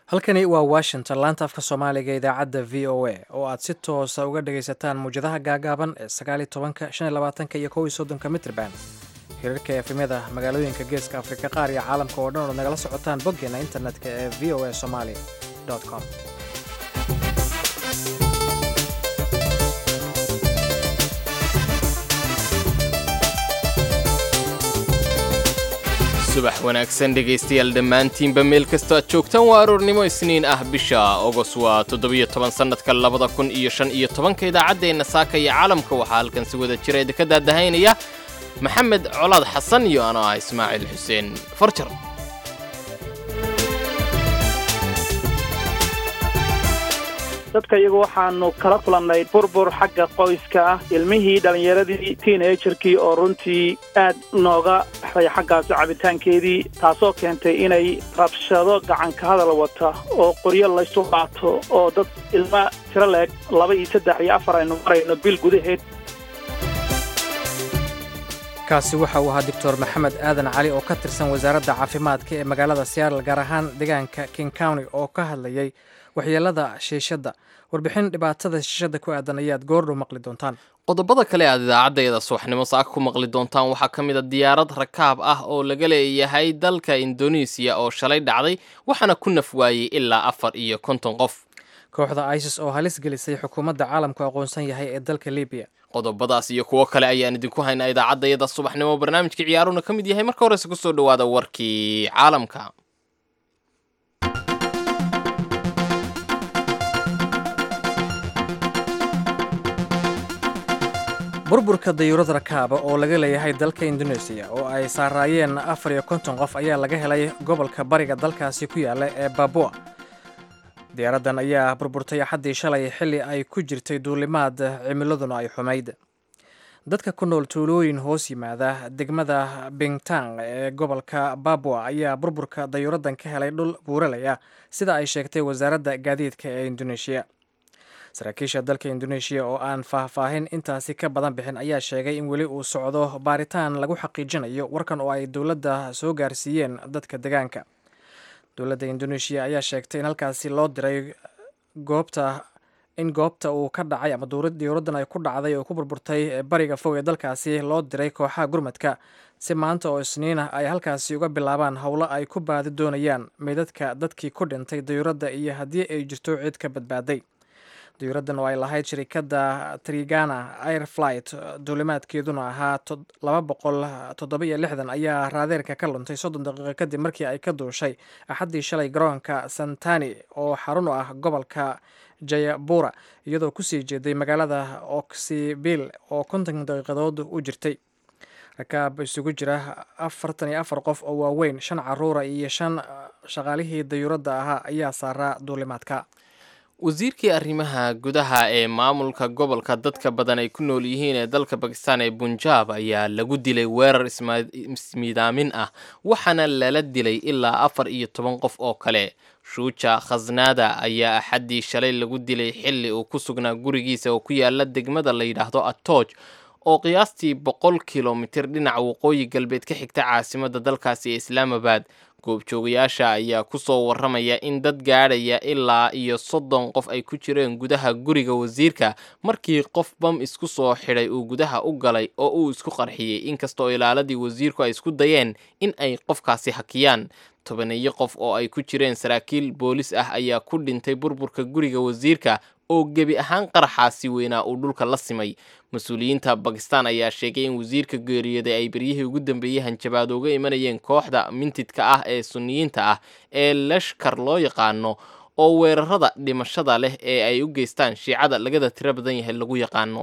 halkani waa washington laanta afka soomaaliga idaacadda v o a oo aad si toosa uga dhagaysataan muwjadaha gaagaaban ee sagaali tobanka shan iyo labaatanka iyo kow iyo soddonka mitrban hirarka efemyada magaalooyinka geeska afrika qaar iyo caalamka oo dhan ood nagala socotaan boggeena internetka ee v o a somali com subax wanaagsan dhegaystayaal dhammaantiinba meel kastoo aad joogtaan waa aroornimo isniin ah bisha ogos waa toddobiyo toban sannadka labada kun iyo shan iyo tobanka idaacaddeenna saaka iyo caalamka waxaa halkan si wada jira idinka daadahaynaya maxamed colaad xasan iyo anoo ah ismaaciil xuseen farjar dadka iyagu waxaanu kala kulannay burbur xagga qoyska ah ilmihii dhallinyaradii tiinajarkii oo runtii aad nooga baxday xaggaasi cabitaankeedii taasoo keentay inay rabshado gacanka hadal wata oo qoryo laysu qaato oo dad ilma tiro leeg laba iyo saddex iyo afar aynu marayno bil gudaheed kaasi waxa uu ahaa doctor maxamed aadan cali oo ka tirsan wasaaradda caafimaadka ee magaalada seattle gaar ahaan deegaanka king county oo ka hadlayay waxyeelada shiishadda warbixin dhibaatada shiishadda ku aadan ayaad goordhow maqli doontaan qodobada kale aad idaacaddeeda subaxnimo saaka ku maqli doontaan waxaa ka mid a diyaarad rakaab ah oo laga leeyahay dalka indonesiya oo shalay dhacday waxaana ku naf waayey ilaa afar iyo konton qof kooxda isis oo halis gelisay xukuumadda caalamku aqoonsan yahay ee dalka libiya qodobadaas iyo kuwo kale ayaan idinku haynaa idaacaddayada subaxnimo barnaamijka ciyaaruna ka mid yahay marka horese kusoo dhowaada warkii caalamka burburka dayuurad rakaaba oo laga leeyahay dalka indonesiya oo ay saaraayeen afar iyo konton qof ayaa laga helay gobolka bariga dalkaasi ku yaalla ee babua diyaaraddan ayaa burburtay axaddii shalay xilli ay ku jirtay duulimaad cimiladuna ay xumayd dadka ku nool tuulooyin hoos yimaada degmada bingtang ee gobolka babua ayaa burburka dayuuraddan ka helay dhul buuralaya sida ay sheegtay wasaaradda gaadiidka ee indoneeshiya saraakiisha dalka indoneeshiya oo aan faahfaahin intaasi ka badan bixin ayaa sheegay in weli uu socdo baaritaan lagu xaqiijinayo warkan oo ay dowladda soo gaarsiiyeen dadka degaanka dowladda indoneeshiya ayaa sheegtay in halkaasi loo diray goobta in goobta uu ka dhacay ama diyuuraddan ay ku dhacday oo ku burburtay bariga fog ee dalkaasi loo diray kooxaha gurmadka si maanta oo isniinah ay halkaasi uga bilaabaan howlo ay ku baadi doonayaan meydadka dadkii ku dhintay diyuuradda iyo haddii ay jirto cid ka badbaaday diyuuraddan oo ay lahayd shirikadda trigana air flight duulimaadkeeduna ahaa laba boqol toddoba iyo lixdan ayaa raadeerka ka luntay soddon daqiiqo kadib markii ay ka duushay axaddii shalay garoonka santani oo xarun u ah gobolka jayabura iyadoo kusii jeeday magaalada oksibil oo konton daqiiqadood u jirtay rakaab isugu jira afartan iyo afar qof oo waaweyn shan caruura iyo shan shaqaalihii dayuuradda ahaa ayaa saaraa duulimaadka wasiirkii arrimaha gudaha ee maamulka gobolka dadka badan ay ku nool yihiin ee dalka bakistan ee bunjaab ayaa lagu dilay weerar ismiidaamin ah waxaana lala dilay ilaa afar iyo toban qof oo kale shuuja khasnaada ayaa axaddii shalay lagu dilay xilli uu ku sugnaa gurigiisa oo ku yaala degmada la yidhaahdo atooj oo qiyaastii boqol kilomitir dhinaca waqooyi galbeed ka xigta caasimadda dalkaasi ee islaamabad goobjoogayaasha ayaa ku soo warramaya in dad gaadhaya ilaa iyo soddon qof ay ku jireen gudaha guriga wasiirka markii qof bam isku soo xidhay uu gudaha u galay oo uu isku qarxiyey inkastoo ilaaladii wasiirku ay isku dayeen in ay qofkaasi hakiyaan tobaneeyo qof oo ay ku jireen saraakiil boolis ah ayaa ku dhintay burburka guriga wasiirka oo gebi ahaan qaraxaasi weynaa uu dhulka la simay mas-uuliyiinta bakistan ayaa sheegay in wasiirka geeriyooday ay beryihii ugu dambeeyey hanjabaad uga imanayeen kooxda mintidka ah ee suniyiinta ah ee lashkar loo yaqaano oo weerarada dhimashada leh ee ay u geystaan shiicada lagada tiro badan yahay lagu yaqaano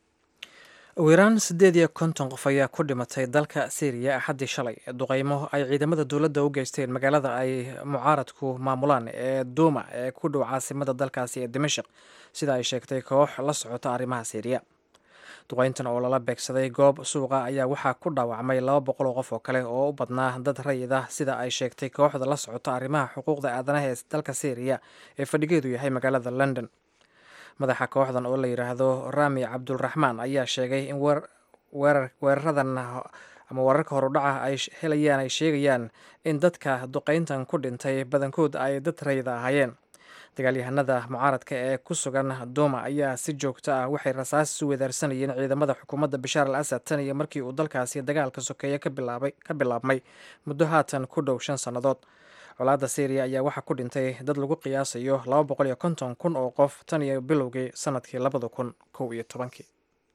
ugu yaraan siddeed iyo konton qof ayaa ku dhimatay dalka syriya axaddii shalay duqeymo ay ciidamada dowladda u geysteen magaalada ay mucaaradku maamulaan ee duuma ee ku dhow caasimada dalkaasi ee dimashik sida ay sheegtay koox la socota arrimaha syriya duqeyntan oo lala beegsaday goob suuqa ayaa waxaa ku dhaawacmay laba boqol oo qof oo kale oo u badnaa dad rayid ah sida ay sheegtay kooxda la socota arrimaha xuquuqda aadanaha ee dalka syriya ee fadhigeedu yahay magaalada london madaxa kooxdan oo la yidhaahdo rami cabdulraxmaan ayaa sheegay in weeraradan ama wararka horudhaca ay helayaan ay sheegayaan in dadka duqayntan ku dhintay badankood ay dad rayda ahaayeen dagaalyahanada mucaaradka ee ku sugan duuma ayaa si joogto ah waxay rasaas isu wedaarsanayeen ciidamada xukuumadda bashaar al asad tan iyo markii uu dalkaasi dagaalka sokeeye ka bilaabmay muddo haatan ku dhow shan sannadood colaadda syriya ayaa waxaa ku dhintay dad lagu qiyaasayo laba boqol iyo konton kun oo qof tan iyo bilowgii sanadkii labada kun kow iyo tobankii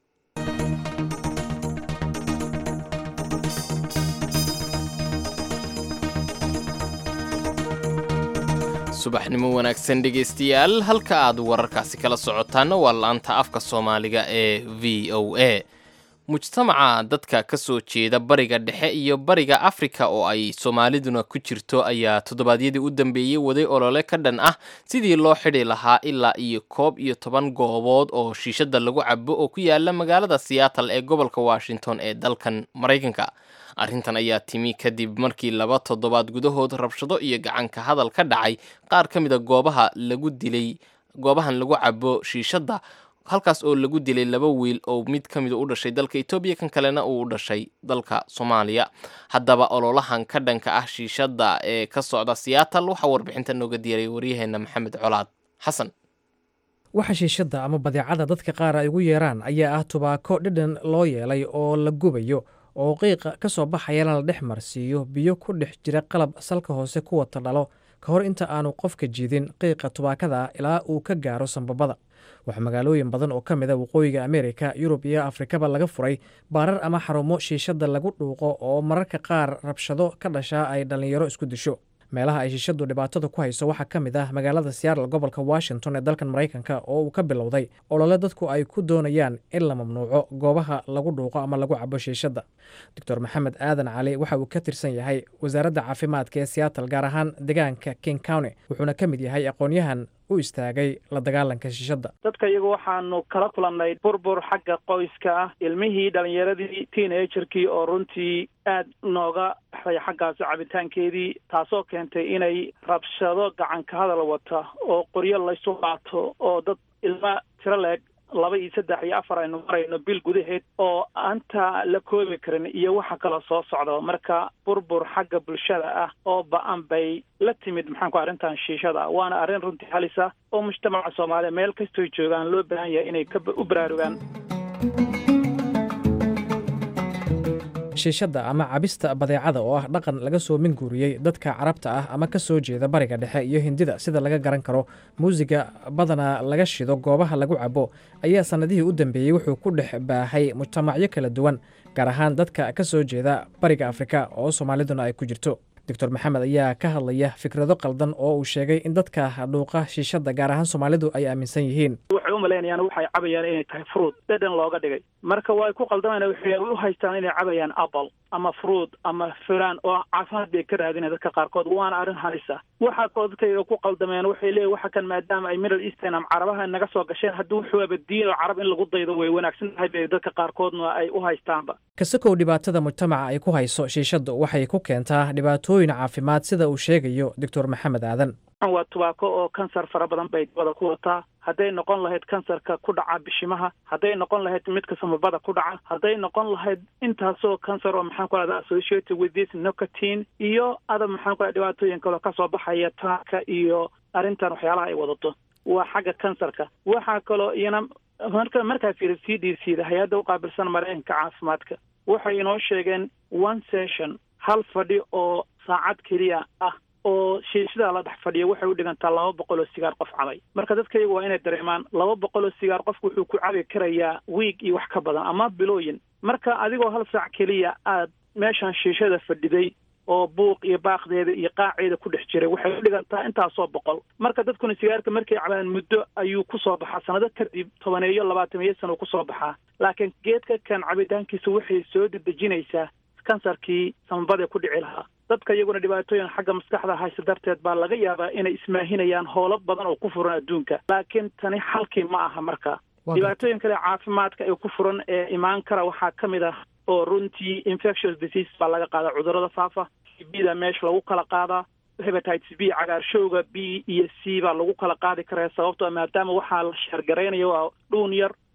subaxnimo wanaagsan dhegaystayaal halka aad wararkaasi kala socotaana waa la-anta afka soomaaliga ee v o a mujtamaca dadka ka soo jeeda bariga dhexe iyo bariga afrika oo ay soomaaliduna ku jirto ayaa toddobaadyadii u dambeeyey waday olole ka dhan ah sidii loo xidhi lahaa ilaa iyo koob iyo toban goobood oo shiishada lagu cabo oo ku yaala magaalada seattle ee gobolka washington ee dalkan maraykanka arrintan ayaa timi kadib markii laba toddobaad gudahood rabshado iyo gacanka hadal ka dhacay qaar ka mida goobaha lagu dilay goobahan lagu cabo shiishadda halkaas oo lagu dilay laba wiil oo mid ka mida u dhashay dalka etoobiya kan kalena uu u dhashay dalka soomaaliya haddaba ololahan ka dhanka ah shiishadda ee ka socda seattle waxaa warbixinta nooga diyaray waryaheena maxamed colaad xasan waxa shiishadda ama badeecada dadka qaar ay ugu yeeraan ayaa ah tubaako dhidhan loo yeelay oo la gubayo oo qiiqa ka soo baxayana la dhex marsiiyo biyo ku dhex jira qalab salka hoose ku wata dhalo ka hor inta aanu qofka jiidin qiiqa tubaakada ilaa uu ka gaaro sambabada waxaa magaalooyin badan oo ka mid a waqooyiga ameerika yurub iyo afrikaba laga furay baarar ama xarumo shiishadda lagu dhuuqo oo mararka qaar rabshado ka dhashaa ay dhallinyaro isku disho meelaha ay shiishaddu dhibaatada ku hayso waxaa ka mid ah magaalada seattle gobolka washington ee dalkan maraykanka oo uu ka bilowday olole dadku ay ku doonayaan in la mamnuuco goobaha lagu dhuuqo ama lagu cabo shiishadda doctor maxamed aadan cali waxa uu ka tirsan yahay wasaaradda caafimaadka ee seattle gaar ahaan deegaanka king county wuxuuna ka mid yahay aqoon-yahan u istaagay la dagaalanka shiishadda dadka iyagu waxaanu kala kulannay burbur xagga qoyska ah ilmihii dhalinyaradii teenagerkii oo runtii aad nooga baxday xaggaasi cabitaankeedii taasoo keentay inay rabshado gacanka hadal wata oo qoryo laysu qaato oo dad ilma tiro leeg laba iyo saddex iyo afar aynu marayno bil gudaheed oo aanta la koobi karin iyo waxa kaloo soo socda marka burbur xagga bulshada ah oo ba-an bay la timid maxaan ku arrintan shiishada waana arrin runtii halisa oo mujtamaca soomaaliya meel kastoy joogaan loo baahan yahay inay u baraarugaan shiishadda ama cabista badeecada oo ah dhaqan laga soo minguuriyey dadka carabta ah ama ka soo jeeda bariga dhexe iyo hindida sida laga garan karo muusiga badanaa laga shido goobaha lagu cabo ayaa sannadihii u dambeeyey wuxuu ku dhex baahay mujtamacyo kala duwan gaar ahaan dadka ka soo jeeda bariga afrika oo soomaaliduna ay ku jirto doctor maxamed ayaa ka hadlaya fikrado qaldan oo uu sheegay in dadka dhuuqa shiishadda gaar ahaan soomaalidu ay aaminsan yihiin waxay u malaynayaan waxay cabayaan inay tahay fruud dhedhan looga dhigay marka way ku qaldamayna waxay u haystaan inay cabayaan apple ama fruud ama fulaan oo caafimaad bay ka raadinaya dadka qaarkood waana arrin halisa waxaa kaloo dadkayga ku qaldameen waxay leeyihin waxa kan maadaama ay middle eastern ama carabaha naga soo gasheen haddii wuxuu abadiin oo carab in lagu daydo way wanaagsan tahay bay dadka qaarkoodna ay u haystaanba kasakow dhibaatada mujtamaca ay ku hayso shiishaddu waxay ku keentaa dhibaatooyin caafimaad sida uu sheegayo doctor maxamed aadan waa tubaako oo kansar fara badan bay dabada ku wataa hadday noqon lahayd kansarka ku dhaca bishimaha hadday noqon lahayd midka samabada ku dhaca hadday noqon lahayd intaasoo kansar oo maxaan ku rahda associated with this nicotine iyo adab maxaan ku raha dhibaatooyin kaloo kasoo baxaya taaka iyo arrintan waxyaalaha ay wadato waa xagga kansarka waxaa kaloo iyana marka markaa fiiri c d c da hay-adda uqaabilsan maraykanka caafimaadka waxay inoo sheegeen one session hal fadhi oo saacad keliya ah oo shiishadaa la dhex fadhiya waxay u dhigantaa laba boqol oo sigaar qof cabay marka dadka iyagu waa inay dareemaan laba boqol oo sigaar qofku wuxuu ku cabi karayaa wiig iyo wax ka badan ama bilooyin marka adigoo hal saac keliya aad meeshan shiishada fadhiday oo buuq iyo baaqdeeda iyo qaaceeda ku dhex jiray waxay u dhigantaa intaasoo boqol marka dadkuna sigaarka markay cabaan muddo ayuu kusoo baxaa sanado kadib tobaneeyo labaatameeyo sana uu kusoo baxaa laakiin geedka kan cabitaankiisa waxay soo dedejinaysaa kansarkii samabadee ku dhici lahaa dadka iyaguna dhibaatooyin xagga maskaxda hayse darteed baa laga yaabaa inay ismaahinayaan howlo badan oo ku furan adduunka laakiin tani xalkii ma aha marka dhibaatooyin kale caafimaadka ee ku furan ee imaan kara waxaa ka mid ah oo runtii infectious disease baa laga qaadaa cudurrada faafa bda meesha lagu kala qaadaa hebatites b cagaarshowga b iyo c baa lagu kala qaadi karaa sababtoo maadaama waxaa la sheergaraynaya waa dhuun yar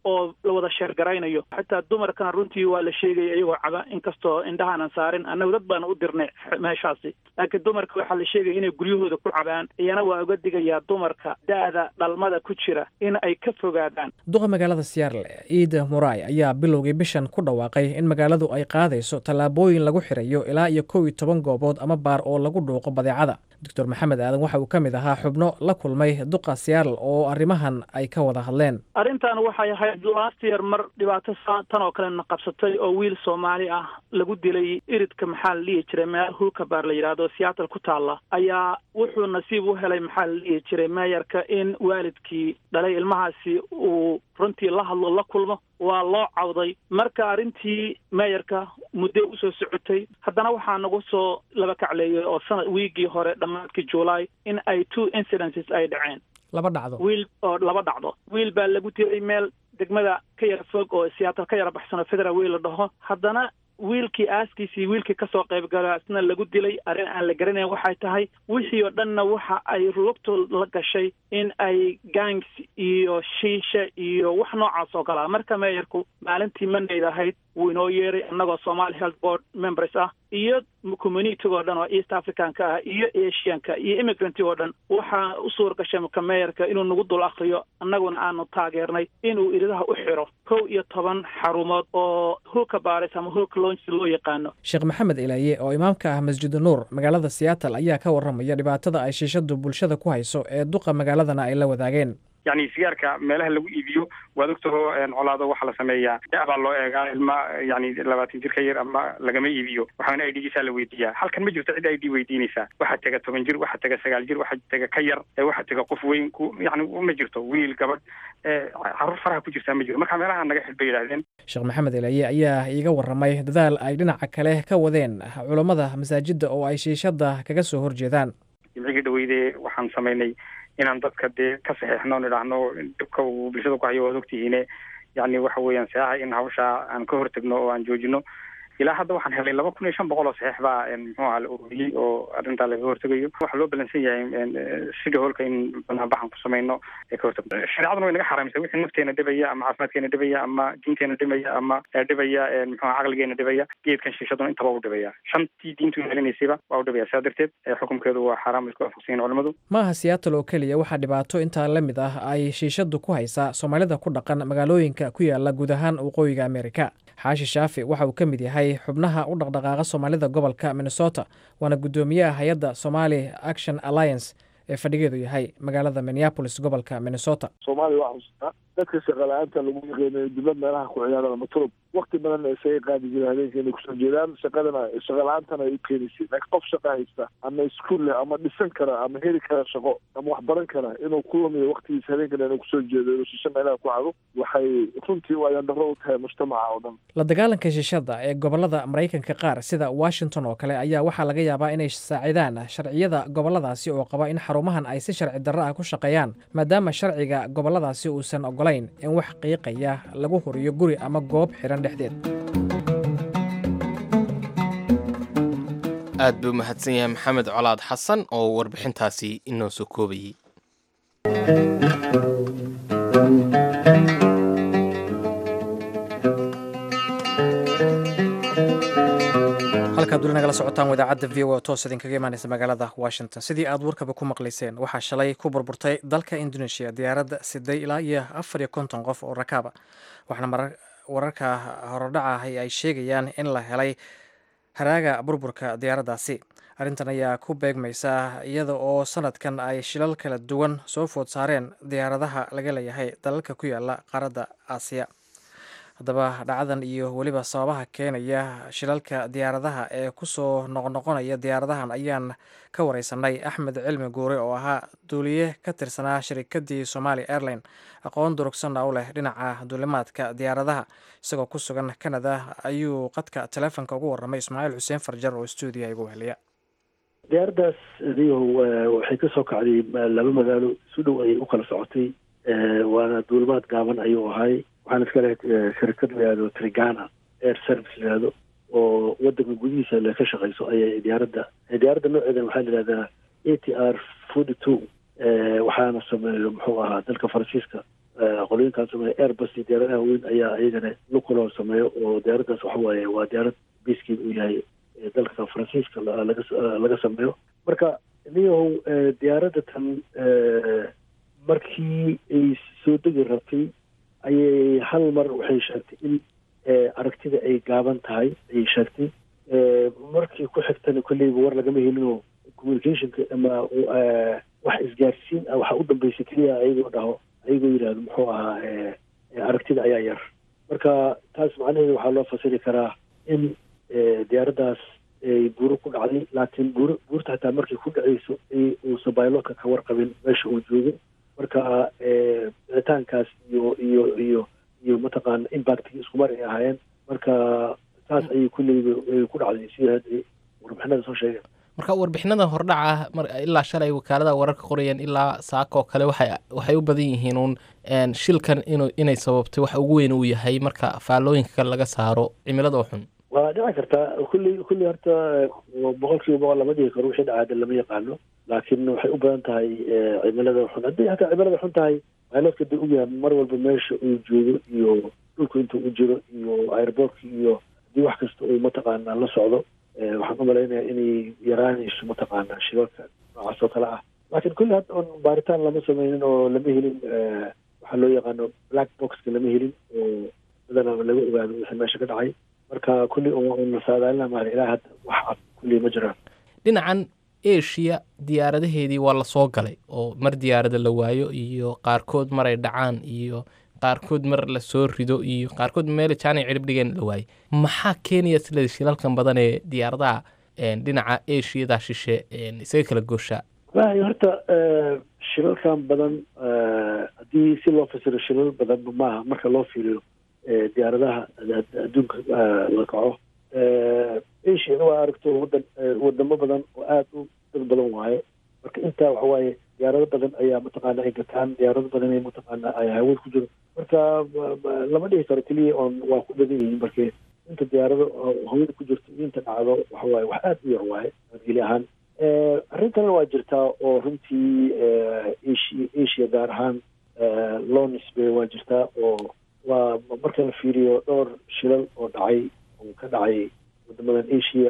oo la wada sheergaraynayo xataa dumarkana runtii waa la sheegaya iyagoo caba inkastoo indhahaanan saarin annagu dad baana u dirnay meeshaasi laakiin dumarka waxaa la sheegaya inay guryahooda ku cabaan iyana waa uga digayaa dumarka da-da dhalmada ku jira in ay ka fogaadaan duqa magaalada siyaarle ciida muray ayaa bilowgii bishan ku dhawaaqay in magaaladu ay qaadayso tallaabooyin lagu xirayo ilaa iyo kow iyo toban goobood ama baar oo lagu dhuuqo badeecada doctor maxamed aadan waxa uu ka mid ahaa xubno la kulmay duqa siyaarl oo arrimahan ay ka wada hadleen arrintan waxay ahayd last year mar dhibaato tan oo kalena qabsatay oo wiil soomaali ah lagu dilay iridka maxaa la dhihi jiray meel hulkabaar la yidhaahdo seattle ku taalla ayaa wuxuu nasiib u helay maxaa la dhihi jiray meeyarka in waalidkii dhalay ilmahaasi uu runtii la hadlo la kulmo waa loo cawday marka arrintii meeyarka muddo usoo socotay haddana waxaa nagu soo laba kacleeyay oo sanad wiigii hore dhammaadkii july in ay two incidences ay dhaceen laba dhacdo wiil oo laba dhacdo wiil baa lagu dilay meel degmada ka yara fog oo siyaatal ka yara baxsanoo federal wiil la dhaho haddana wiilkii aaskiisii wiilkii kasoo qayb gala isna lagu dilay arrin aan la garanayn waxay tahay wixii oo dhanna waxa ay lugtu la gashay in ay gangs iyo shiisha iyo wax noocaas oo kalaa marka meeyarku maalintii mandayd ahayd wuu inoo yeeray annagoo somali health board members ah iyo communitiga oo dhan oo east africanka ah iyo asianka iyo immigrantig oo dhan waxaa u suur gashay ka meeyarka inuu nagu dul akriyo annaguna aanu taageernay inuu iridaha u xiro kow iyo toban xarumood oo hulka baaris ama hulka lonsi loo yaqaano sheekh maxamed ilaaye oo imaamka ah masjidu nuur magaalada seattle ayaa ka warramaya dhibaatada ay shiishadu bulshada ku hayso ee duqa magaaladana ay la wadaageen yani sigaarka meelaha lagu iibiyo waad ogtaho colaado waxaa la sameeyaa da- baa loo eegaa ilma yani labaatan jir ka yar ama lagama iibiyo waxaana idhigiisaa la weydiiyaa halkan ma jirto cid id weydiinaysaa waxaa tega toban jir waxaa tega sagaal jir waxaa tega ka yar waxaa tega qof weyn ku yani ma jirto wiil gabadh caruur faraha ku jirtaa ma jiro marka meelaha naga xid bay yidhahdeen sheekh maxamed ilaye ayaa iiga warramay dadaal ay dhinaca kale ka wadeen culammada masaajidda oo ay shiishada kaga soo horjeedaan jimcigii dhaweyde waxaan samaynay inaan dadka dee ka saxeixno on idhaahno dhibka uu bulshada ku hayo waad ogtihiine yani waxa weeyaan saxa in hawshaa aan ka hortagno oo aan joojino ilaa hadda waxaan helay laba kun iyo shan boqol oo saxiix baa muxuu aha la ururiyey oo arrintaa laga hortegayo waxaa loo balansan yahay sida hoolka in banaanbaxan ku samayno ee ka hortagno shareecaduna way naga xaraamisa wixii nafteena dhibaya ama caafimaadkeena dhibaya ama diinteena dhibaya ama dhibaya muxuu aha caqligeena dhibaya geedkan shiishaduna intaba u dhibaya shantii diintu ilaalinaysayba waa u dhibaya saa darteed xukumkeedu waa xaaraam isku waafaqsan yihin culimadu ma aha seattle oo keliya waxaa dhibaato intaa la mid ah ay shiishadu ku haysaa soomaalida ku dhaqan magaalooyinka ku yaala guud ahaan waqooyiga amerika xaashi shaafi waxa uu ka mid yahay xubnaha u dhaqdhaqaaqa soomaalida gobolka minnesota waana guddoomiyaha hay-adda somali action alliance ee fadhigeedu yahay magaalada minneapolis gobolka minnesota soomaaliya waa xusuustaa dadka shaqala-aanta lagu yaqeeno dibad meelaha ku ciyaaraan ama turub wakti badanna isaga qaadi jira habeenka inay kusoo jeedaan shaqadana shaqala-aantana ay u keenaysay laakiin qof shaqa haysta ama iskuol leh ama dhisan kara ama heli kara shaqo ama wax baran kara inuu ku lumiyo waktigiisa habeenkana inuu kusoo jeedo inuu shisho meelaha ku cado waxay runtii waayaan darro u tahay mujtamaca oo dhan la dagaalanka shishada ee gobolada maraykanka qaar sida washington oo kale ayaa waxaa laga yaabaa inay saacidaan sharciyada goboladaasi oo qaba in xarumahan ay si sharci darro ah ku shaqeeyaan maadaama sharciga goboladaasi uusan ogolayn in wax qiiqaya lagu horiyo guri ama goob xiran dhexdeed aad buu mahadsan yahay maxamed colaad xasan oo warbixintaasi inoo soo koobayey halkaad weli nagala socotaan wadaacadda v o toos idinkaga imaaneysa magaalada washington sidii aad warkaba ku maqlayseen waxaa shalay ku burburtay dalka indonesia diyaaradda siday ilaa iyo afar iyo konton qof oo rakaaba waxaana wararka horodhaca ahi ay sheegayaan in la helay haraaga burburka diyaaraddaasi arrintan ayaa ku beegmaysa iyada oo sanadkan ay shilal kala duwan soo food saareen diyaaradaha laga leeyahay dalalka ku yaala qaaradda aasiya haddaba dhacdadan iyo weliba sababaha keenaya shilalka diyaaradaha ee kusoo noqnoqonaya diyaaradahan ayaan ka wareysanay axmed cilmi guure oo ahaa duuliye ka tirsanaa shirikadii somali airline aqoon durugsanna u leh dhinaca duulimaadka diyaaradaha isagoo ku sugan canada ayuu qadka teleefonka ugu warramay ismaaciil xuseen farjar oo stuudiya igu weheliya diyaaradaas adiyahu waxay ka soo kacday laba magaalo si dhow ayay u kala socotay waana duulimaad gaaban ayuu ahay waxaan iska lehay shirikad layihahdo trigana air service layihahdo oo wadanka gudihiisa le ka shaqeyso ayay diyaaradda diyaaradda nooceedan waxaa layihahdaa a t r forty two waxaana sameeyo muxuu ahaa dalka faransiiska qolooyinkaan sameeya airbus iyo diyaaradaha weyn ayaa iyagana lukuloo sameeyo oo diyaaraddaas waxa waaye waa diyaarad biiskeed uu yahay dalka faransiiska laga laga sameeyo marka niyahow diyaaradda tan markii ay soo degi rabtay ayay hal mar waxay sheegtay in aragtida ay gaaban tahay ayay sheegtay markii ku xigtana kolleyba war lagama helinoo communicationka ama wax isgaarsiin ah waxaa u dambeysay keliya ayagoo dhaho ayagoo yidhaahdo muxuu ahaa aragtida ayaa yar marka taas macnaheedu waxaa loo fasiri karaa in diyaaraddaas ay buuro ku dhacday laakiin buur buurta xataa markay ku dhacayso uusan bailotka ka warqabin meesha uu joogo marka dhicitaankaas iyo iyo iyo iyo mataqaana impactki iskumar ay ahaayeen marka saas ayay kulleyba ku dhacday sida hadda warbixinada soo sheegeen marka warbixinada hordhaca ilaa shalay wakaalada wararka qorayeen ilaa saakoo kale waxay waxay u badan yihiin uun shilkan inu inay sababtay waxa ugu weyn uu yahay marka faallooyinka kale laga saaro cimilada oo xun waa dhici kartaa kulli kulli horta boqol kiiba boqol lama dhihi karo wixii dhacaada lama yaqaano laakiin waxay u badan tahay cimilada xun haddii hataa cimilada xun tahay pilotka dee ogyahay mar walba meesha uu joogo iyo dhulku inta u jiro iyo airbortka iyo haddii wax kasta uu mataqaana la socdo waxaan u malaynaya inay yaraanayso mataqaana shilalka noocaas oo kale ah laakiin kulli hadda on baaritaan lama sameynin oo lama helin waxaa loo yaqaano black boxka lama helin oo badanaa laga ogaado wixii meesha ka dhacay marka kulli nasaadaalina maal ilaa hadda wax cad kulli ma jiraan dhinacan asia diyaaradaheedii waa la soo galay oo mar diyaarada la waayo iyo qaarkood maray dhacaan iyo qaarkood mar la soo rido iyo qaarkood meel jaanay cirib dhigeen la waayey maxaa keenaya sila shilalkan badan ee diyaaradaha dhinaca asiada shishe isaga kala gooshaa wallahi horta shilalkan badan haddii si loo fasiro shilal badanba maaha marka loo fiiriyo diyaaradaha adduunka la kaco asiana waa aragto wadan wadamo badan oo aada u dad badan waaye marka intaa waxa waaye diyaarado badan ayaa mataqaana ay gataan diyaarado badan ay mataqaana ay hawad ku jiro marka lama dhihi karo keliya oon waa ku badan yihiin marke inta diyaarado hawada ku jirto iyo inta dhacdo waxa waaye wax aada u yar waaye adgeli ahaan arrin kalena waa jirtaa oo runtii asia asia gaar ahaan loo nisbeeyo waa jirtaa oo waa marka la fiiriyo dhowr shilal oo dhacay oo ka dhacay wadamadan asia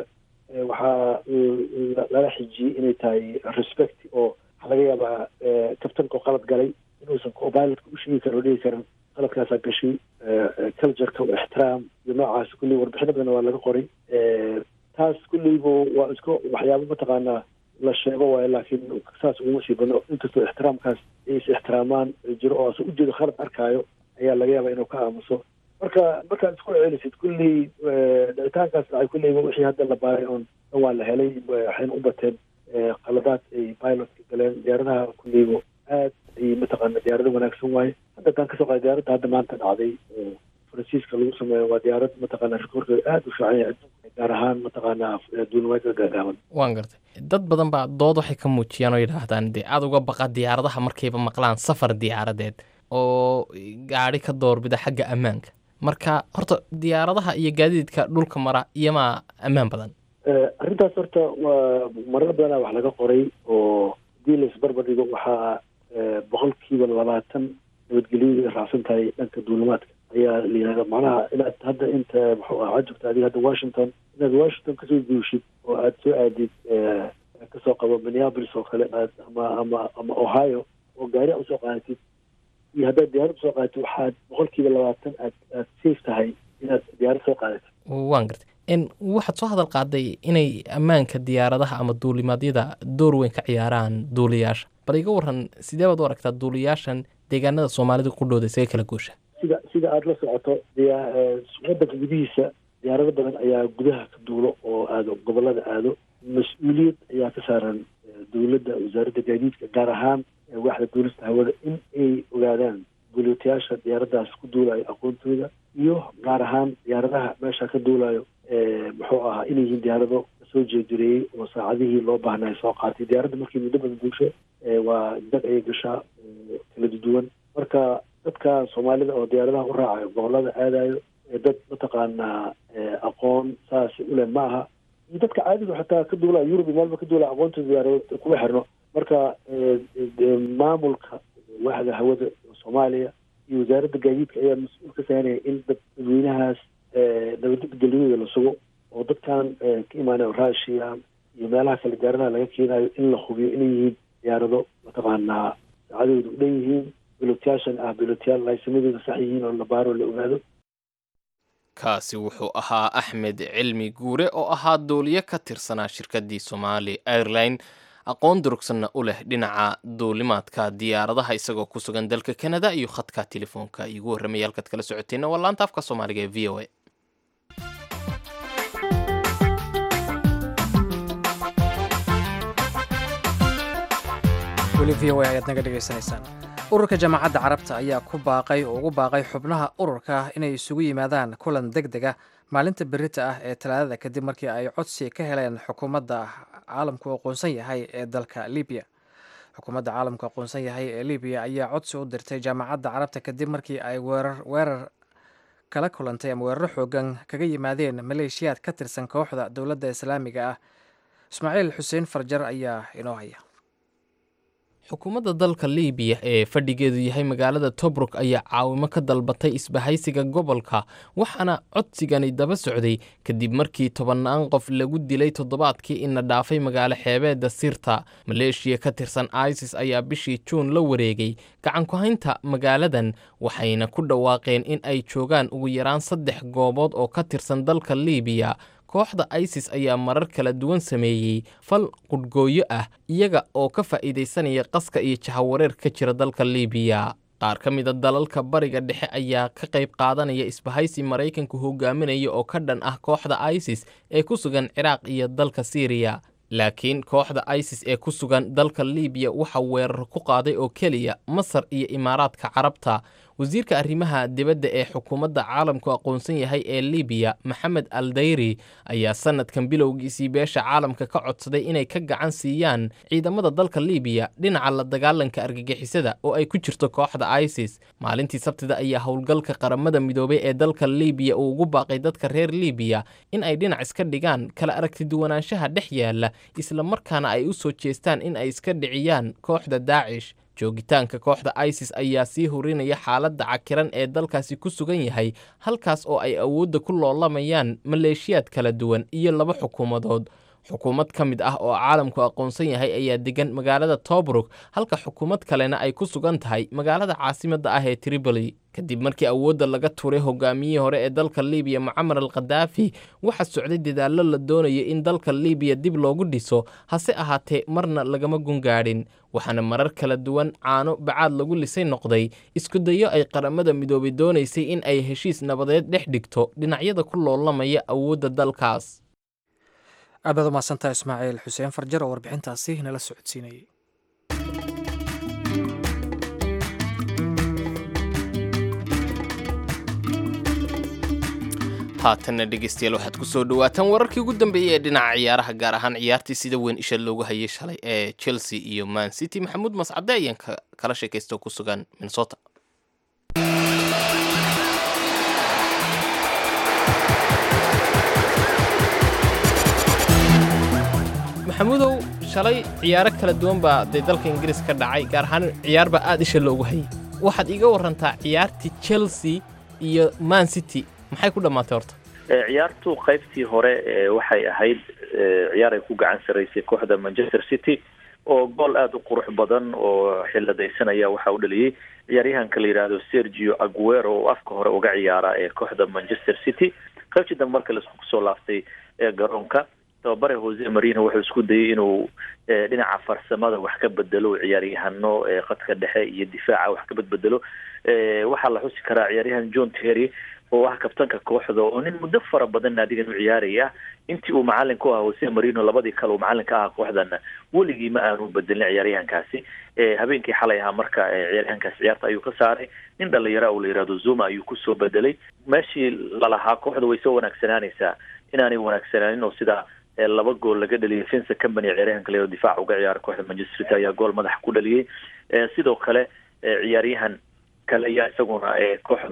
waxaa lala xijiyey inay tahay respect oo waxaa laga yaabaa kabtanka oo qalad galay inuusan copilotka u sheegi karo dhihi karan qaladkaasaa gashay cultureka oo ixtiraam iyo noocaas kulley warbixino badan waa laga qoray taas kulleyba waa iska waxyaabo mataqaanaa la sheego waayo laakiin saas uguma sii badno inkastoo ixtiraamkaas ay is ixtiraamaan jiro oo ase ujeedo khalad arkaayo ayaa laga yaabaa inuu ka aamuso marka markaad isku celisid kulley dhicitaankaas dhacay kulleyba wixii hadda la baaray oon dhan waa la helay waxayna u bateen qaladaad ay pilotka galeen diyaaradaha kulleyba aad ay mataqaana diyaarado wanaagsan waaye hadda haddaan kasoo qaada diyaaradda hadda maanta dhacday oo faransiiska lagu sameeyo waa diyaarad mataqaana rikoorkeeda aada u fiican yahay adduunka gaar ahaan mataqaana duulimaadka gaagaaban waan gartay dad badan baa dood waxay ka muujiyaan oo yidhaahdaan dee aada uga baqa diyaaradaha markayba maqlaan safar diyaaradeed oo gaadhi ka doorbida xagga ammaanka marka horta diyaaradaha iyo gaadiidka dhulka mara iyomaa ammaan badan arrintaas horta waa marar badanaa wax laga qoray oo hadii la isbarbar dhigo waxaa boqolkiiba labaatan nabadgelyadu ay raacsan tahay dhanka duulimaadka ayaa la yihahda macnaha inaad hadda inta muxuu ah waxaad joogta adiga hadda washington inaad washington kasoo guushid oo aada soo aadid kasoo qabo minneapolis oo kale aad ama ama ama ohio oo gaari usoo qaadatid iyo haddaad diyaarad usoo qaadatid waxaad boqolkiiba labaatan aad aad safe tahay inaad diyaarad soo qaadatid waan gartay n waxaad soo hadal qaaday inay ammaanka diyaaradaha ama duulimaadyada door weyn ka ciyaaraan duuliyaasha bal iga waran sidee baad u aragtaa duuliyaashan deegaanada soomaalida ku dhowda isaga kala goosha sida sida aada la socoto wadanka gudihiisa diyaarado badan ayaa gudaha ka duulo oo aado gobolada aado mas-uuliyad ayaa ka saaran dowladda wasaaradda gaadiidka gaar ahaan waaxda duulista hawada in ay ogaadaan duuliyatayaasha diyaaradaas ku duulayo aqoontooda iyo gaar ahaan diyaaradaha meesha ka duulayo muxuu ahaa inay yihiin diyaarado soo jeedireeyey oo saacadihii loo baahnay soo qaatay diyaaradda markii muddo badan duusho waa dag ayay gashaa oo kala duwan marka dadka soomaalida oo diyaaradaha u raacayo gobolada aadayo dad mataqaanaa aqoon saas uleh ma aha iyo dadka caadiga xataa ka duulaa yurub iyo meelba ka duulaa aqoontooda diyaarado kuma xirno marka maamulka waaxda hawada soomaaliya iyo wasaaradda gaadiidka ayaa mas-uul ka saaraya in dadweynahaas nabadgelyadooda la sugo oo dadkan ka imaanay russia iyo meelaha kale diyaaradaha laga keenayo in la hubiyo inay yihiin diyaarado mataqaanaa saacadooda u dhan yihiin bilootyaashan ah bilotyaal laysamadooda sax yihiin oo la baaro la ogaado kaasi wuxuu ahaa axmed cilmi guure oo ahaa duuliye ka tirsanaa shirkaddii somaali airline aqoon durugsanna u leh dhinaca duulimaadka diyaaradaha isagoo ku sugan dalka kanada iyo khadka telefoonka iigu warramaya halkaad kala socoteenna waa laanta afka soomaaliga ee v o a weli v o a ayaad naga dhegaysanaysaan ururka jaamacadda carabta ayaa ku baaqay oo ugu baaqay xubnaha ururka inay isugu yimaadaan kulan deg dega maalinta berita ah ee talaadada kadib markii ay codsi ka heleen xukuumadda caalamku aqoonsan yahay ee dalka libiya xukuumadda caalamku aqoonsan yahay ee libiya ayaa codsi u dirtay jaamacadda carabta kadib markii ay weerar weerar kala kulantay ama weeraro xoogan kaga yimaadeen maleeshiyaad ka tirsan kooxda dowladda islaamiga ah ismaaciil xuseen farjar ayaa inoo haya xukuumadda dalka libiya ee fadhigeedu yahay magaalada tobruk ayaa caawimo ka dalbatay isbahaysiga gobolka waxaana codsigani daba socday kadib markii tobannaan qof lagu dilay toddobaadkii ina dhaafay magaalo xeebeedda sirta maleeshiya ka tirsan isis ayaa bishii juun la wareegay gacanku-haynta magaaladan waxayna ku dhawaaqeen in ay joogaan ugu yaraan saddex goobood oo ka tirsan dalka libiya kooxda isis ayaa marar kala duwan sameeyey fal qudhgooyo ah iyaga oo ka faa'iidaysanaya qaska iyo jahawareer ka jira dalka libiya qaar ka mida dalalka bariga dhexe ayaa ka qayb qaadanaya isbahaysi maraykanku hogaaminaya oo ka dhan ah kooxda isis ee ku sugan ciraaq iyo dalka siiriya laakiin kooxda isis ee ku sugan dalka libiya waxa weerar ku qaaday oo keliya masar iyo imaaraadka carabta wasiirka arrimaha dibadda ee xukuumadda caalamku aqoonsan yahay ee libiya maxamed al dayri ayaa sanadkan bilowgiisii beesha caalamka ka codsaday inay ka gacan siiyaan ciidamada dalka libiya dhinaca la dagaalanka argagixisada oo ay ku jirto kooxda isis maalintii sabtida ayaa howlgalka qaramada midoobay ee dalka libiya uu ugu baaqay dadka reer libiya in ay dhinac iska dhigaan kala aragtiduwanaanshaha dhex yaala isla markaana ay u soo jeestaan in ay iska dhiciyaan kooxda daacish joogitaanka kooxda isis ayaa sii hurinaya xaaladda cakiran ee dalkaasi ku sugan yahay halkaas oo ay awoodda ku loolamayaan maleeshiyaad kala duwan iyo laba xukuumadood xukuumad ka mid ah oo caalamku aqoonsan yahay ayaa degan magaalada tobruk halka xukuumad kalena ay ku sugan tahay magaalada caasimadda ah ee tripoli kadib markii awoodda laga tuuray hogaamiyihii hore ee dalka libiya mucamar al khadaafi waxaa socday dadaallo la doonaya in dalka libiya dib loogu dhiso hase ahaatee marna lagama gungaadhin waxaana marar kala duwan caano bacaad lagu lisay noqday iskudayo ay qaramada midoobay doonaysay in ay heshiis nabadeed dhex dhigto dhinacyada ku loolamaya awoodda dalkaas aad baad umahadsantaha ismaaciil xuseen farjar oo warbixintaasi nala socodsiinayay haatanna dhegeystayaal waxaad ku soo dhawaataan wararkii ugu dambeeyey ee dhinaca ciyaaraha gaar ahaan ciyaartii sida weyn isha loogu hayay shalay ee chelsea iyo man city maxamuud mascade ayaan kala sheekaysta ku sugan minnesota maxamuudow shalay ciyaaro kala duwan baa dee dalka ingiriis ka dhacay gaar ahaan ciyaar baa aad isha loogu hayay waxaad iga warantaa ciyaartii chelsea iyo man city maxay ku dhammaatay horta ciyaartu qaybtii hore waxay ahayd ciyaar ay ku gacan saraysay kooxda manchester city oo gool aada u qurux badan oo xilladaysanaya waxa u dhaliyey ciyaaryahanka la yidhaahdo sergio aguero oo afka hore uga ciyaara ee kooxda manchester city qaybtii dambe marka laisku soo laaftay ee garoonka tababare jose marino wuxuu isku dayay inuu dhinaca farsamada wax ka bedelo ciyaaryahano khadka dhexe iyo difaaca wax ka bedbedelo waxaa la xusi karaa ciyaaryahan john terry oo ah kabtanka kooxda oo nin muddo fara badan naadigan u ciyaaraya intii uu macalin ku ahaa jose marino labadii kale uu macalin ka ahaa kooxdana weligii ma aanu bedelin ciyaaryahankaasi habeenkii xalay ahaa marka ciyaaryahankaasi ciyaarta ayuu ka saaray nin dhalinyara oo la yihahdo zuma ayuu kusoo bedelay meeshii lalahaa kooxda way soo wanaagsanaanaysaa inaanay wanaagsanaanin oo sidaa laba gool laga dhaliyay vince company ciyaaryahanka la difaac uga ciyaara kooxda manchester city ayaa gool madaxa ku dhaliyey sidoo kale ciyaaryahan kale ayaa isaguna kooxda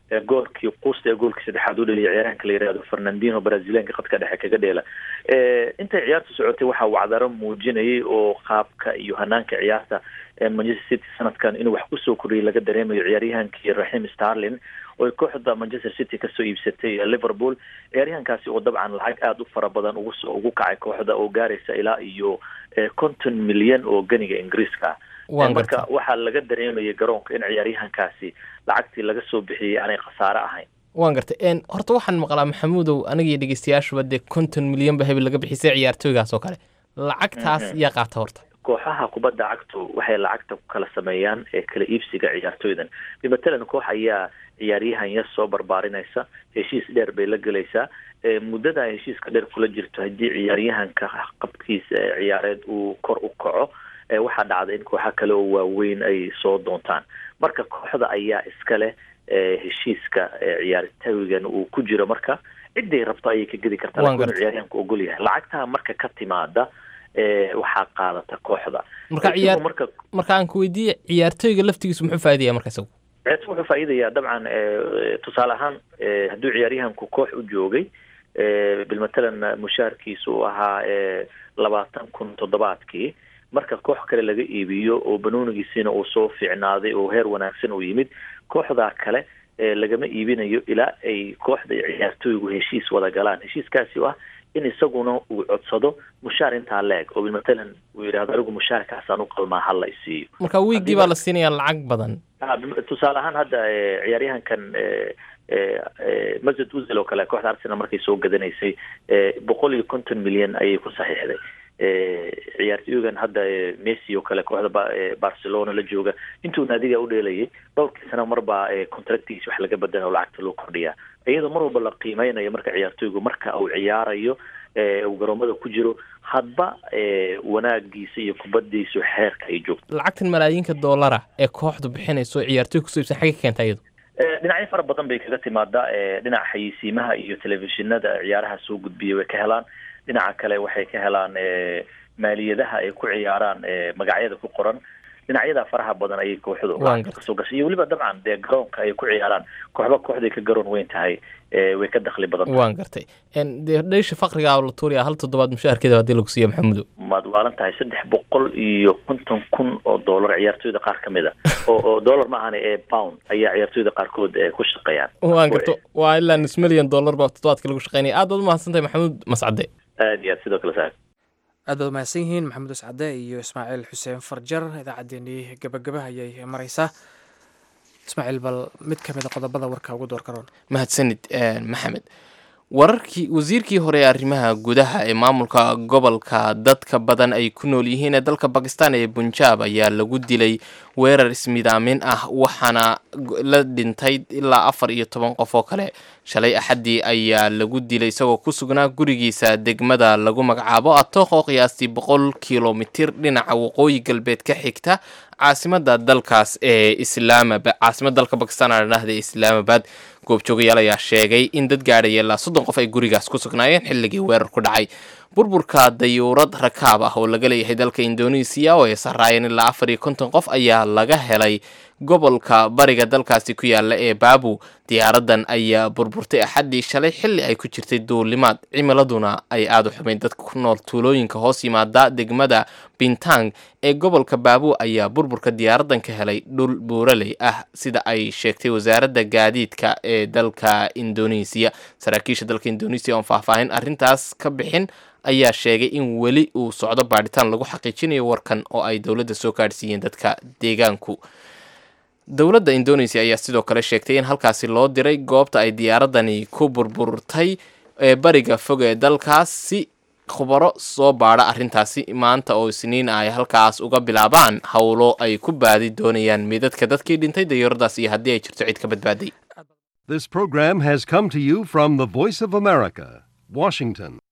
goolkii quusta ee goolkii saddexaad u dhaliyay ciyaaryahanka la yihahdo fernandino brazilianka khadka dhexe kaga dheela intay ciyaartu socotay waxaa wacdaro muujinayay oo qaabka iyo hanaanka ciyaarta manchester city sanadkan inuu wax kusoo koriyay laga dareemayo ciyaaryahankii raxim starlin oo kooxda manchester city kasoo iibsatay liverpool ciyaaryahankaasi oo dabcan lacag aada u fara badan ugusoo ugu kacay kooxda oo gaaraysa ilaa iyo konton milyan oo ganiga ingiriiska marka waxaa laga dareemayay garoonka in ciyaaryahankaasi lacagtii laga soo bixiyey aanay khasaare ahayn waan gartay horta waxaan maqlaa maxamuudow anigiyo dhegeystayaashuba dee konton milyan ba hebel laga bixisay ciyaartooygaas oo kale lacagtaas yaa qaata horta kooxaha kubadda cagtu waxay lacagta ku kala sameeyaan ee kala iibsiga ciyaartooydan matalan koox ayaa ciyaaryahan yar soo barbaarinaysa heshiis dheer bay la gelaysaa muddada ay heshiiska dheer kula jirto haddii ciyaaryahanka qabkiisa ciyaareed uu kor u kaco waxaa dhacda in kooxa kale oo waaweyn ay soo doontaan marka kooxda ayaa iska leh heshiiska ciyaartooygan uu ku jiro marka ciday rabto ayay ka gedi kartaa lakin inuu ciyaaryahanku ogol yahay lacagtaa marka ka timaada waxaa qaadata kooxda marka ciyaar marka aan ku weydiiye ciyaartooyga laftigiisu muxuu faaidaya marka isagu ciyaartooy wuxuu faa'iidayaa dabcan tusaale ahaan hadduu ciyaaryahanku koox u joogay bilmatalan mushaharkiisa uu ahaa labaatan kun toddobaadkii marka koox kale laga iibiyo oo banoonigiisiina uu soo fiicnaaday oo heer wanaagsan uu yimid kooxdaa kale lagama iibinayo ilaa ay kooxda iyo ciyaartooygu heshiis wada galaan heshiiskaasi ah in isaguna uu codsado mushaar intaa leeg oo matalan uu yidhahdo anigu mushaarkaasaan u qalmaa hala isiiyo marka wiigii baa la siinaya lacag badan tusaale ahaan hadda ciyaaryahankan masud uzil oo kale kooxda arsenal markay soo gadanaysay boqol iyo konton milyan ayay ku saxiixday ciyaartooygan hadda messi oo kale kooxda barcelona la jooga intuu naadiga u dheelayay dhowrkii sana marbaa contractigiis wax laga badana oo lacagta loo kordhiyaa iyadoo mar walba la qiimeynayo marka ciyaartooygu marka uu ciyaarayo uu garoomada ku jiro hadba wanaagiisa iyo kubadiisu xeerka ay joogto lacagtan malaayiinka doolara ee kooxdu bixinayso ciyaartooy kusoo ibsan xagga keenta iyadu dhinacyo fara badan bay kaga timaadaa dhinaca xayeysiimaha iyo telefishinada ciyaaraha soo gudbiya way ka helaan dhinaca kale waxay ka helaan maaliyadaha ay ku ciyaaraan magacyada ku qoran dhinacyada faraha badan ayay kooxdu kasoo gashay iyo weliba dabcan dee garoonka ay ku ciyaaraan kooxba kooxday ka garoon weyn tahay way ka dakli badan waan gartay dee dheysha fakriga la tuuraya hal toddobaad mushaharkeeda hadii lagu siiyo maxamudo maad waalan tahay saddex boqol iyo konton kun oo dollar ciyaartooyda qaar ka mid a oo oo dollar ma ahana ee pound ayaa ciyaartooyda qaarkood ku shaqeeyaan waan garto waa ilaa nus milyan dollar ba toddobaadkii lagu shaqeynaya aad baad umahadsan tahay maxamuud mascade aad iyo aad sidoo kale saa aad baad umahadsan yihiin maxamed uscade iyo ismaaciil xuseen farjar idaacaddeenii gabagaba ayay maraysaa ismaaciil bal mid ka mida qodobada warka ugu door karoon mahadsanid maxamed wararkii wasiirkii hore ee arrimaha gudaha ee maamulka gobolka dadka badan ay ku nool yihiin ee dalka bakistan ee bunjaab ayaa lagu dilay weerar ismidaamin ah waxaana la dhintay ilaa afar iyo toban qof oo kale shalay axaddii ayaa lagu dilay isagoo ku sugnaa gurigiisa degmada lagu magacaabo atooq oo qiyaastii boqol kilomitir dhinaca waqooyi galbeed ka xigta caasimada dalkaas ee islaamabad caasimada dalka bakistan aa dhahda ee islaamabad goobjoogayaal ayaa sheegay in dad gaadhaya ilaa soddon qof ay gurigaas ku sugnaayeen xilligii weerar ku dhacay burburka dayuurad rakaab ah oo laga leeyahay dalka indonesiya oo ay saraayeen ilaa afar iyo konton qof ayaa laga helay gobolka bariga dalkaasi ku yaala ee baabu diyaaradan ayaa burburtay axaddii shalay xilli ay ku jirtay duulimaad cimiladuna ay aada u xumayn dadka ku nool tuulooyinka hoos yimaada degmada bintang ee gobolka baabu ayaa burburka diyaaradan ka helay dhul buuraley ah sida ay sheegtay wasaaradda gaadiidka ee dalka indonesiya saraakiisha dalka indonesiya oon faahfaahin arrintaas ka bixin ayaa sheegay in weli uu socdo baadhitaan lagu xaqiijinayo warkan oo ay dowladda soo gaadhsiiyeen dadka deegaanku dowladda indonesia ayaa sidoo kale sheegtay in halkaasi loo diray goobta ay diyaaradani ku burburtay ee bariga fog ee dalkaas si khubaro soo baadha arrintaasi maanta oo isniin ay halkaas uga bilaabaan howlo ay ku baadi doonayaan midadka dadkii dhintay dayuuradaas iyo haddii ay jirto cid ka badbaaday This program has come to you from the Voice of America, Washington.